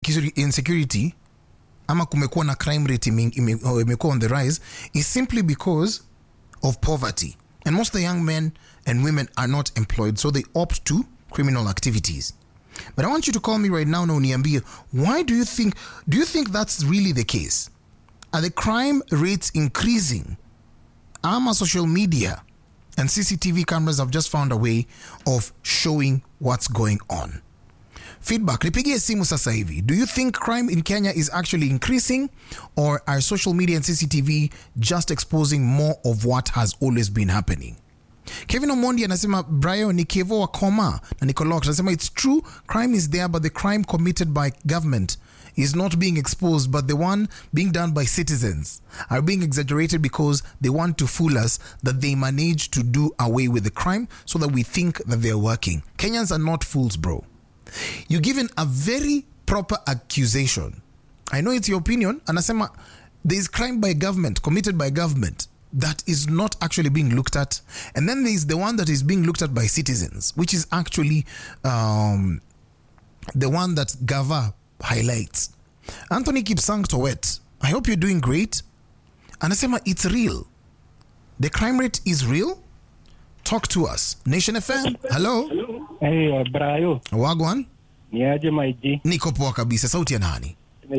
insecurity, insecurity ama kumekuwa na crime rate ime- ime- oh, imekuwa on the rise is simply because of poverty and most of the young men and women are not employed so they opt to criminal activities but i want you to call me right now na uniambie why do you think do you think that's really the case are the crime rates increasing ama social media and cctv cameras have just found a way of showing what's going on feedback nipigie simu sasa hivi do you think crime in kenya is actually increasing or are social media and cctv just exposing more of what has always been happening kevin omondi anasema brayo ni kevo wa koma na nicolox anasema it's true crime is there but the crime committed by government is not being exposed but the one being done by citizens are being exaggerated because they want to fool us that they manage to do away with the crime so that we think that they're working kenyans are not fools bro you're given a very proper accusation. I know it's your opinion. Anasema there is crime by government, committed by government, that is not actually being looked at. And then there is the one that is being looked at by citizens, which is actually um, the one that Gava highlights. Anthony Kipsang Towet, I hope you're doing great. Anasema it's real. The crime rate is real. Talk to us. Nation FM, hello. Hey, uh, Brayo, Wagwan. ni aje maiji niko poa kabisa sauti ya nani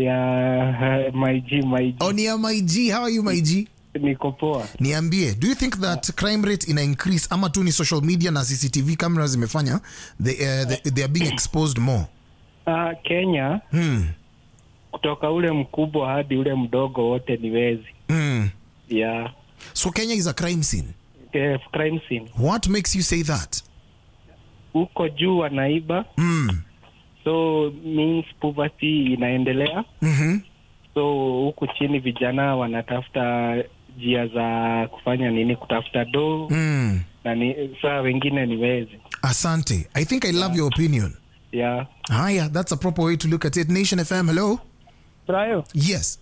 ya uh, maiji maiji oh, ni ya maig how are you maig niko poa. niambie do you think that crime rate ina increase ama tu ni social media na cctv cameras zimefanya they, uh, they, they are being exposed more Uh, Kenya hmm. kutoka ule mkubwa hadi ule mdogo wote ni wezi Hmm. ya so kenya is a crime scene yeah, crime scene. what makes you say that Huko juu wanaiba, mm. so means poverty inaendelea, mm-hmm. so huku chini vijana wanatafuta njia za kufanya nini, kutafuta do mm. na ni, saa wengine ni wezi asante i think i love your opinion ya haya that's a proper way to look at it nation fm hello Brayo. Yes.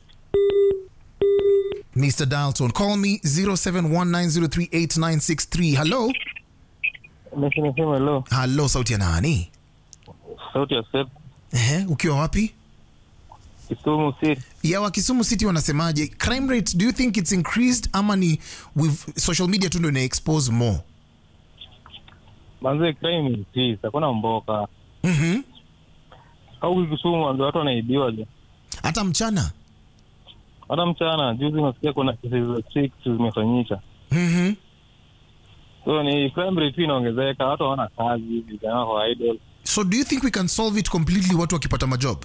Mr. Dalton, call me 0719038963. Hello. Nasema hello, Hello, sauti ya nani? sauti ya Seth Ehe, ukiwa wapi? Kisumu City. Ya wa Kisumu City wanasemaje? Crime rate, do you think it's increased ama ni with social media tu ndio ina expose more? Manze crime increase, hakuna mboka. Mhm. Au huku Kisumu manze watu wanaibiwa je. Hata mchana. Hata mchana juzi nasikia kuna kesi za six zimefanyika. Mhm. So ni crime rate inaongezeka, watu hawana kazi, vijana wako idle. So do you think we can solve it completely watu wakipata majob?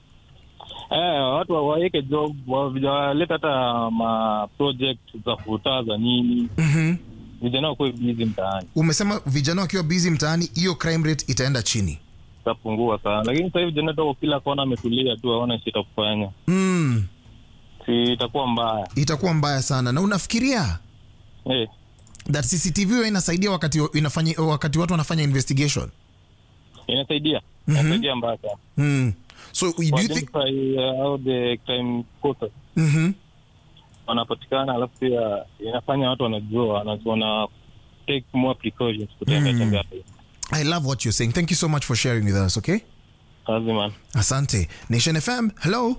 Eh, watu wa- waweke job, wa- vijana walete hata ma project za kutaa za nini. Mhm. Vijana wakuwe busy mtaani. Umesema vijana wakiwa busy mtaani, hiyo crime rate itaenda chini. Itapungua sana. Lakini sasa hivi vijana wako kila kona ametulia tu, hawana shida kufanya. Mm. Si itakuwa mbaya. Itakuwa mbaya sana. Na unafikiria Eh, that CCTV huwa inasaidia wakati inafanya wakati watu wanafanya investigation. inasaidia. Inasaidia mbaya sana. Mm. So do you think identify uh, how the crime caused Mhm. wanapatikana, alafu pia inafanya watu wanajua wana, wana take more precautions kutembea Mm. tembea I love what you're saying. Thank you so much for sharing with us, okay? kazi man. Asante. Nation FM. Hello.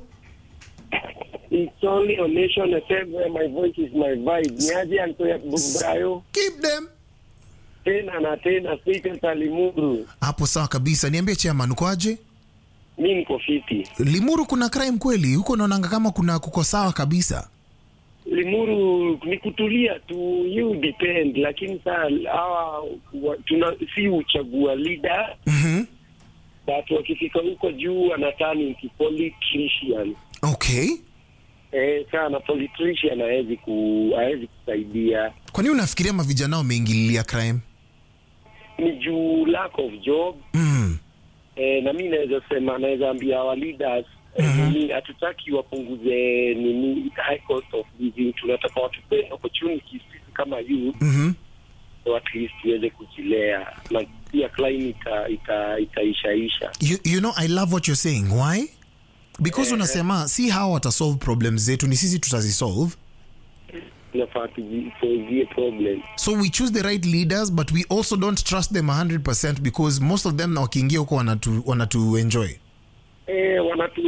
It's only on Nation FM where my voice is my vibe. Niaje Antoya Brayo Keep them. tena na tena Peter Limuru. Hapo sawa kabisa. Niambie chairman ukoaje? Mi niko fiti. Limuru kuna crime kweli? Huko naonanga kama kuna kuko sawa kabisa. Limuru ni kutulia tu, you depend, lakini saa hawa wa- tuna si uchagua leader Mhm. but wakifika huko juu wanatani into politician. Okay. Eh, sana politician hawezi ku hawezi kusaidia. Kwa nini unafikiria mavijana wameingililia crime? Ni juu lack of job Mm. eh, na mi naweza sema naweza ambia our leaders eh, nini hatutaki wapunguze nini high cost of living tunataka watupe opportunities sisi kama youth Mhm. so at least tuweze kujilea na pia climate ita, ita, itaishaisha You, you know I love what you're saying. Why? Because unasema si hawa watasolve problems zetu, ni sisi tutazisolve. tunafaa tujisolvie problem So we choose the right leaders but we also don't trust them 100% because most of them na wakiingia huko wanatu, wanatu enjoy. eh, wanatu